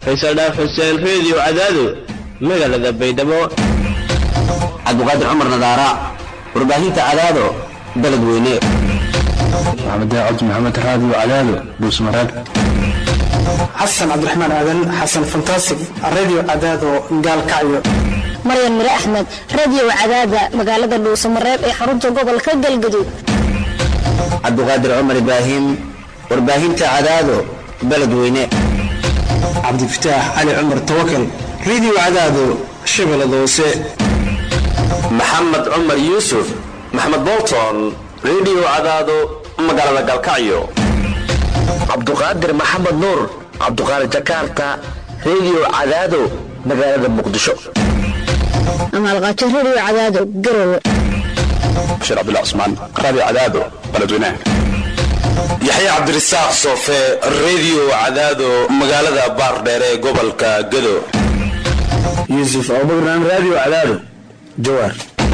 faysal dhaaf xuseen reediyo cadaado magaalada baydhabo cabdiqaadir cumar nadaara warbaahinta cadaado baled weyne maxamed cabdi maxamed raadiyo cadaado dhuusmareeb xasan cabdiraxmaan aadan xasan fantasig radio cadaado gaalkacyo maryan mire axmed radio cadaada magaalada dhuusamareeb ee xarunta gobolka galgaduud cabdiqaadir cumar ibraahim warbaahinta cadaado baled weyne cabdifataax cali cumar tawakal radio cadaado shabeellada hoose maxamed cumar yuusuf maxamed bolton radio cadaado magaalada galkacyo cabduqaadir maxamed nuur cabduqaadir jakarta radio cadaado magaalada muqdisho amaalqaajo radio cadaado garowe bashir cabdullah cusmaan raadiyo cadaado baledweynaha yaxya cabdirasaaq soofe radio cadaado magaalada baardheer ee gobolka gado yuusuf abubakran radio cadaado jawaar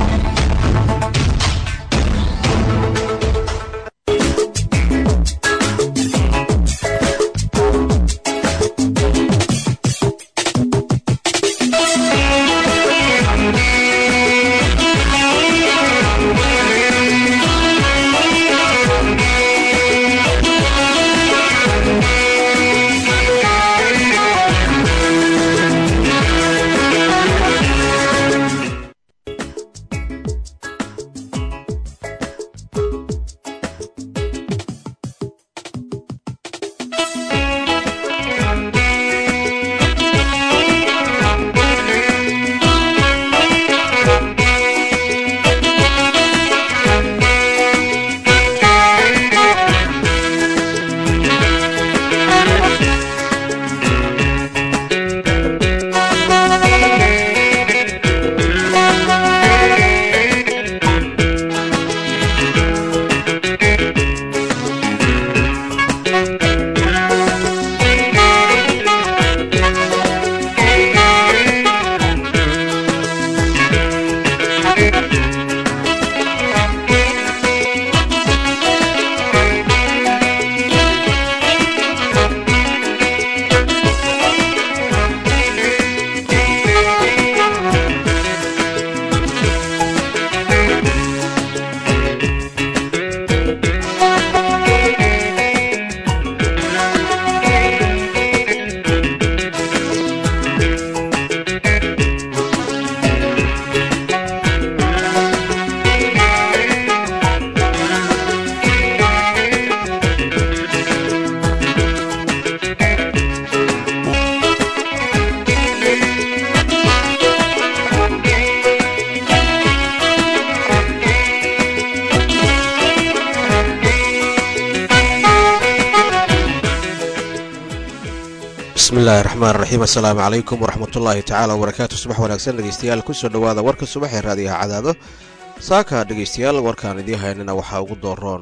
bismillahi raxmaan raxiim assalaamu calaykum waraxmatullaahi tacaala wabarakaatu subax wanaagsan dhegeystayaal kusoo dhowaada warka subax ee raadiyaha cadaado saaka dhegeystayaal warkaan idiin haynana waxaa ugu dooroon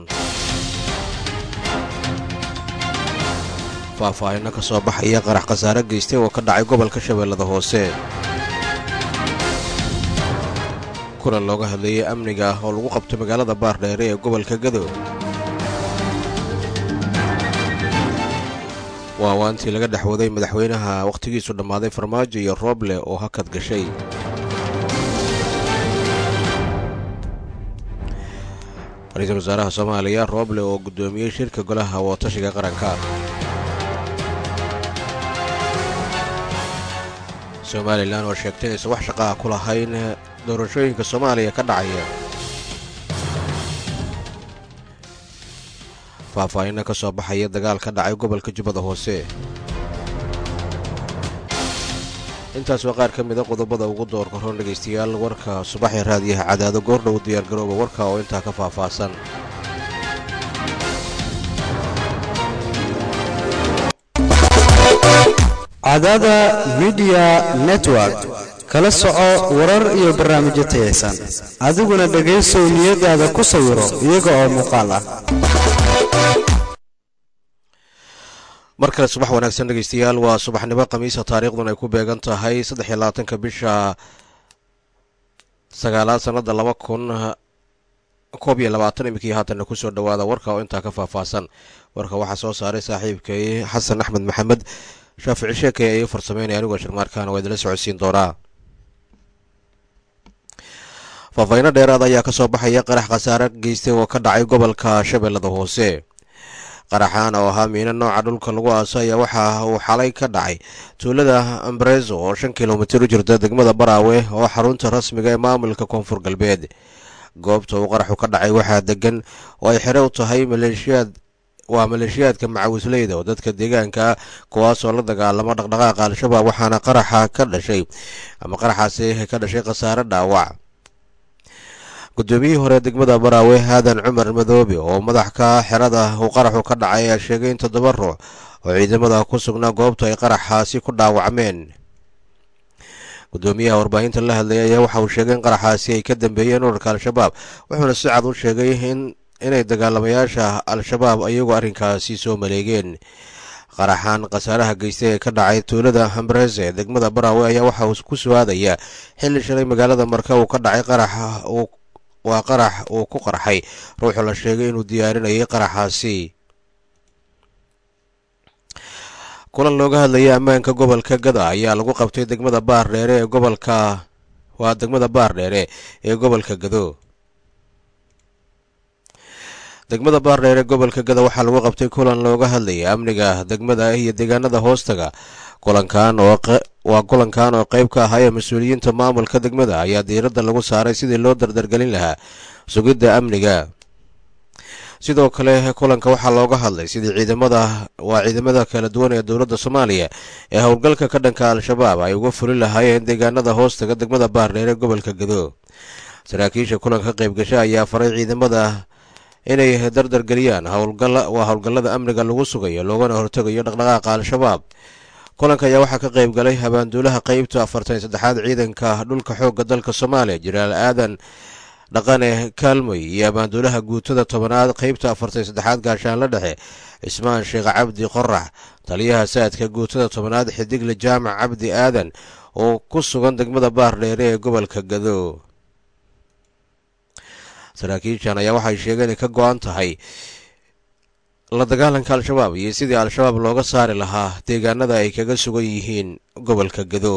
faahfaahino ka soo baxaya qarax khasaare geystay oo ka dhacay gobolka shabeellada hoose kulan looga hadleeyay amniga ah oo lagu qabtay magaalada baardheere ee gobolka gado waa waantii laga dhex waday madaxweynaha wakhtigiisu dhammaaday farmaajo iyo rooble oo hakad gashay ra-iisul wasaaraha soomaaliya rooble oo guddoomiyey shirka golaha wootashiga qaranka somalilan oo sheegtay aysan wax shaqaha ku lahayn doorashooyinka soomaaliya ka dhacaya faahfaahino ka soo baxaya dagaal ka dhacay gobolka jubbada hoose intaas waa qaar ka mida qodobada ugu doorka roon dhegaystayaal warka subaxee raadiyaha cadaado goordhow diyaargarooba warka oo intaa ka faahfaahsan cadaada midiya network kala soco warar iyo barnaamijyo tayaysan adiguna dhegaysow niyadaada ku sawiro iyaga oo muuqaal ah mar kale subax wanaagsan dhegeystayaal waa subaxnimo khamiisa taariikhdun ay ku beegan tahay saddex iyo labaatanka bisha sagaalaad sannada laba kun koob iyo labaatan iminkii haatanna kusoo dhowaada warka oo intaa ka faahfaahsan warka waxaa soo saaray saaxiibkay xasan axmed maxamed shaafici sheekay ayay farsameynaya anigoo sharmaarkaana waa idinla socodsiin doonaa faahfaahiino dheeraad ayaa kasoo baxaya qarax khasaare geystay oo ka dhacay gobolka shabeellada hoose qaraxaan oo ahaa miino nooca dhulka lagu aaso ayaa waxa uu xalay ka dhacay tuulada ambarezo oo shan kilomitir u jirta degmada baraawe oo xarunta rasmiga ee maamulka koonfur galbeed goobta uu qaraxu ka dhacay waxaa degan oo ay xere u tahay maleeshiyaad waa maleeshiyaadka macawisleyda oo dadka deegaanka kuwaasoo la dagaalamo dhaqdhaqaaqa al-shabaab waxaana qaraxa ka dhashay ama qaraxaasi ka dhashay khasaare dhaawac guddoomiyihii hore degmada baraawe aadan cumar madoobe oo madax ka xerada uu qaraxu ka dhacay ayaa sheegay in toddoba ruux oo ciidamada ku sugnaa goobta ay qaraxaasi ku dhaawacmeen guddoomiyaha warbaahinta la hadlayay ayaa waxa uu sheegay in qaraxaasi ay ka dambeeyeen urarka al-shabaab wuxuuna si cad u sheegay in inay dagaalamayaasha al-shabaab ayagu arrinkaasi soo maleegeen qaraxaan khasaaraha geystay ee ka dhacay tuulada hambrese ee degmada baraawe ayaa waxa uu ku suaadaya xilli shalay magaalada marka uu ka dhacay qaraxa uu waa qarax uu ku qarxay ruuxu la sheegay inuu diyaarinayay qaraxaasi kulan looga hadlayay ammaanka gobolka gada ayaa lagu qabtay degmada baar dheere ee gobolka waa degmada baar dheere ee gobolka gado degmada baardheer ee gobolka gada waxaa lagu qabtay kulan looga hadlayay amniga degmada iyo deegaanada hoostaga kulankan oo waa kulankan oo qayb ka ahaayee mas-uuliyiinta maamulka degmada ayaa diiradda lagu saaray sidii loo dardargelin lahaa sugidda amniga sidoo kale kulanka waxaa looga hadlay sidii ciidamada waa ciidamada kala duwan ee dowladda soomaaliya ee howlgalka ka dhanka al-shabaab ay uga fuli lahaayeen deegaanada hoostaga degmada baardheer ee gobolka gado saraakiisha kulanka qaybgasha ayaa faray ciidamada inay dardargeliyaan waa howlgallada amniga lagu sugayo loogana hortegayo dhaqdhaqaaqa al-shabaab kulanka ayaa waxaa ka qayb galay habaanduulaha qeybta afartan saddexaad ciidanka dhulka xoogga dalka soomaaliya jenaraal aadan dhaqane kaalmoy iyo habaanduulaha guutada tobanaad qeybta afartan saddexaad gaashaanla dhexe cismaan sheekh cabdi qorax taliyaha saadka guutada tobanaad xidigle jaamac cabdi aadan oo ku sugan degmada baardheere ee gobolka gado saraakiishan ayaa waxay sheegeen inay ka go-an tahay la dagaalanka al-shabaab iyo sidii al-shabaab looga saari lahaa deegaanada ay kaga sugan yihiin gobolka gado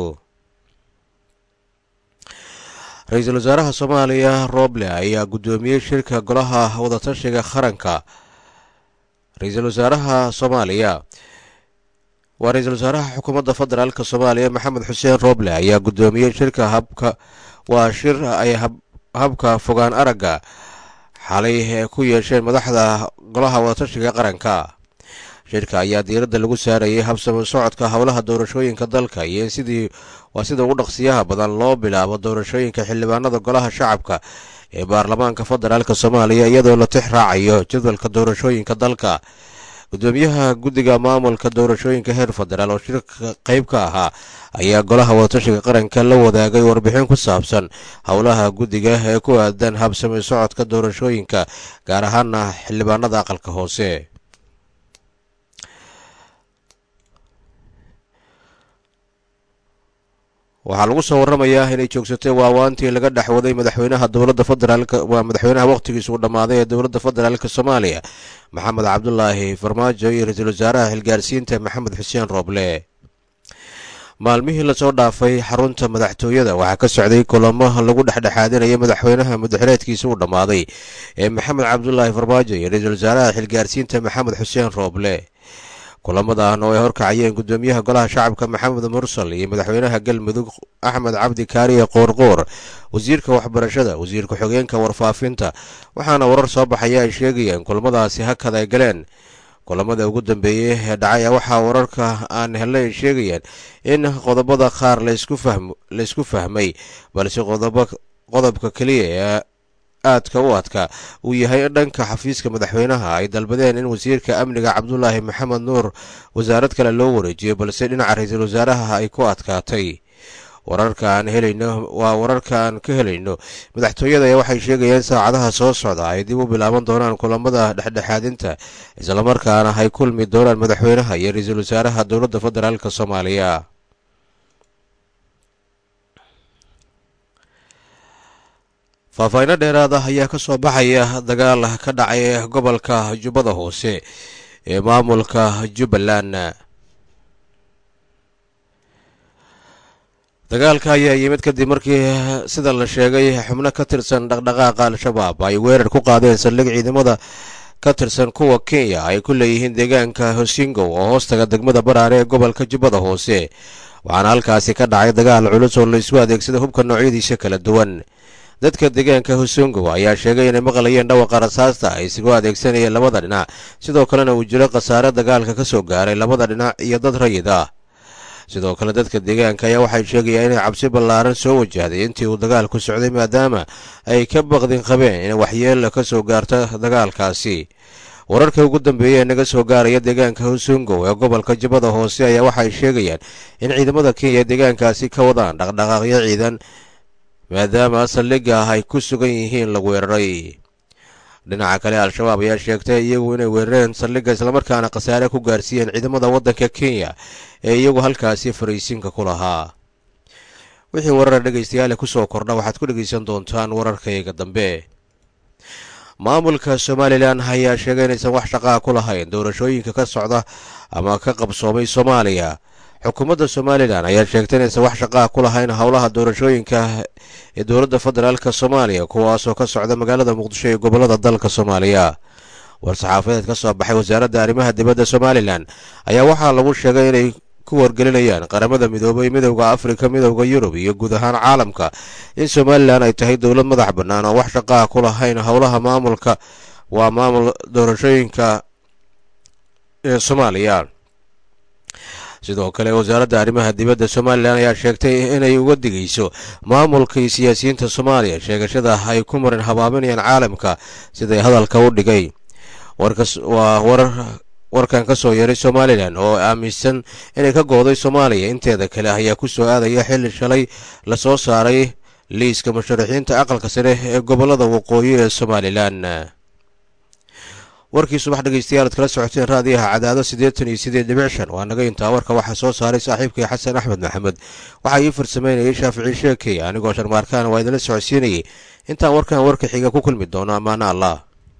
ra-iisul wasaaraha soomaaliya roble ayaa guddoomiyey shirka golaha wadatashiga qaranka ra-iisul wasaaraha soomaaliya waa ra-iisul wasaaraha xukuumadda federaalk soomaaliya maxamed xuseen roble ayaa guddoomiyey shirka habka waa shir ay habka fogaan aragga xalay ee ku yeesheen madaxda golaha wadatashiga qaranka shirka ayaa diiradda lagu saarayay habsamo socodka howlaha doorashooyinka dalka iyo in sidii waa sida ugu dhaqsiyaha badan loo bilaabo doorashooyinka xildhibaanada golaha shacabka ee baarlamaanka federaalk soomaaliya iyadoo la tix raacayo jadwalka doorashooyinka dalka gudoomiyaha guddiga maamulka doorashooyinka heer federaal oo shirka qayb ka ahaa ayaa golaha wadatashiga qaranka la wadaagay warbixin ku saabsan howlaha guddiga ee ku aadan habsami socodka doorashooyinka gaar ahaana xildhibaanada aqalka hoose waxaa lagu soo waramayaa inay joogsatay waawaantii laga dhexwaday madaxweynaha dowladda federaalk waa madaxweynaha wakhtigiisa uu dhammaaday ee dowladda federaalk soomaaliya maxamed cabdulaahi farmaajo iyo ra-iisul wasaaraha xilgaarsiinta maxamed xuseen rooble maalmihii lasoo dhaafay xarunta madaxtooyada waxaa ka socday kulamo lagu dhexdhexaadinaya madaxweynaha mudaxireedkiisa uu dhammaaday ee maxamed cabdulaahi farmaajo iyo ra-iisul wasaaraha xilgaarsiinta maxamed xuseen rooble kulamadan oo ay horkacayeen gudoomiyaha golaha shacabka maxamed mursal iyo madaxweynaha galmudug axmed cabdi kaariye qoorqoor wasiirka waxbarashada wasiir ku-xigeenka warfaafinta waxaana warar soo baxaya ay sheegayeen kulamadaasi hakad ay galeen kulamada ugu dambeeyey ee dhacay waxaa wararka aan helnay ay sheegayeen in qodobada qaar laysku fahmay balse qodobka keliya ee aadka u adka uu yahay in dhanka xafiiska madaxweynaha ay dalbadeen in wasiirka amniga cabdulaahi maxamed nuur wasaarad kale loo wareejiyo balse dhinaca ra-iisul wasaaraha ay ku adkaatay wararka aan helayno waa wararka aan ka helayno madaxtooyada ayaa waxay sheegayeen saacadaha soo socda ay dib u bilaaban doonaan kulamada dhexdhexaadinta islamarkaana ay kulmi doonaan madaxweynaha iyo ra-iisul wasaaraha dowladda federaalk soomaaliya faahfaahiino dheeraad ah ayaa ka soo baxaya dagaal ka dhacay gobolka jubbada hoose ee maamulka jubbaland dagaalka ayaa yimid kadib markii sida la sheegay xubno ka tirsan dhaqdhaqaaqa al-shabaab ay weerar ku qaadeen saldhig ciidamada ka tirsan kuwa kenya ay ku leeyihiin deegaanka hosingow oo hoostaga degmada baraare ee gobolka jubbada hoose waxaana halkaasi ka dhacay dagaal culus oo la isku adeegsada hubka noocyadiisa kala duwan dadka deegaanka hosingow ayaa sheegay inay maqlayeen dhawaqa rasaasta ay isugu adeegsanayeen labada dhinac sidoo kalena uu jiro khasaare dagaalka ka soo gaaray labada dhinac iyo dad rayid ah sidoo kale dadka deegaanka ayaa waxay sheegayaan inay cabsi ballaaran soo wajahday intii uu dagaalku socday maadaama ay ka baqdin qabeen in waxyeella ka soo gaarto dagaalkaasi wararka ugu dambeeya ee naga soo gaaraya deegaanka hosungow ee gobolka jubbada hoose ayaa waxay sheegayaan in ciidamada kenya deegaankaasi ka wadaan dhaqdhaqaaqyo ciidan maadaama saldhigga ah ay ku sugan yihiin la weeraray dhinaca kale al-shabaab ayaa sheegtay iyagu inay weerareen saldhigga islamarkaana khasaare ku gaarsiiyeen ciidamada waddanka kenya ee iyagu halkaasi fariisinka ku lahaa wixii warara dhegaystayaale ku soo kordha waxaad ku dhegaysan doontaan wararkayga dambe maamulka somalilan ayaa sheegay inaysan wax shaqaa ku lahayn doorashooyinka ka socda ama ka qabsoomay soomaaliya xukuumadda somalilan ayaa sheegtay inaysan wax shaqaa ku lahayn howlaha doorashooyinka ee dowladda federaalk soomaaliya kuwaasoo ka socda magaalada muqdisho ee gobolada dalka soomaaliya war-saxaafadeed ka soo baxay wasaaradda arrimaha dibadda somalilan ayaa waxaa lagu sheegay inay ku wargelinayaan qaramada midoobay midowda afrika midowda yurub iyo guud ahaan caalamka in somalilan ay tahay dowlad madax bannaan oo wax shaqaa ku lahayn howlaha maamulka waa maamul doorashooyinka ee soomaaliya sidoo kale wasaaradda arrimaha dibadda somalilan ayaa sheegtay inay uga digayso maamulka iyo siyaasiyiinta soomaaliya sheegashada ay ku marin habaabinayaan caalamka siday hadalka u dhigay waa warar warkan ka soo yeeray somalilan oo aaminsan inay ka gooday soomaaliya inteeda kale ayaa ku soo aadaya xilli shalay la soo saaray liiska musharaxiinta aqalka sare ee gobolada waqooyi ee somalilan warkii subax dhegeystayaal ad kala socoteen raadiyaha cadaado siddeetan iyo sideed dhibic shan waa naga intaa warka waxaa soo saaray saaxiibkay xasan axmed maxamed waxaa ii farsameynayay shaafici sheekey anigoo sharmaarkaan waa idinla socodsiinayay intaan warkan warka xiga ku kulmi doono ammaano allah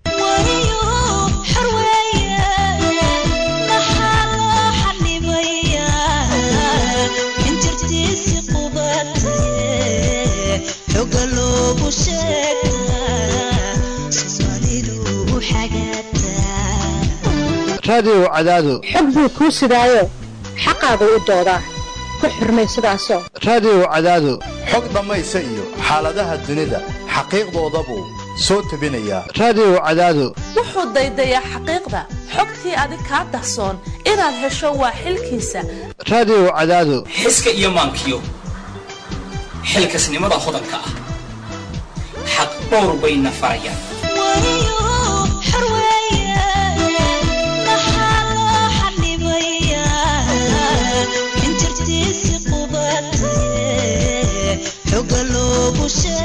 raadiyow cadaado xog buu kuu sidaayo xaqaagu u doodaa ku xurmay sidaasoo raadiyow cadaado xog dhammaysa iyo xaaladaha dunida xaqiiqdooda buu soo tebinayaa raadiyow cadaado wuxuu daydayaa xaqiiqda xogtii adig kaa dahsoon inaad hesho waa xilkiisa raadiyow cadaado xiska iyo maankiyo xilkasnimada hodanka ah xaq dhowr bayna farayaan xoga loogu sheeg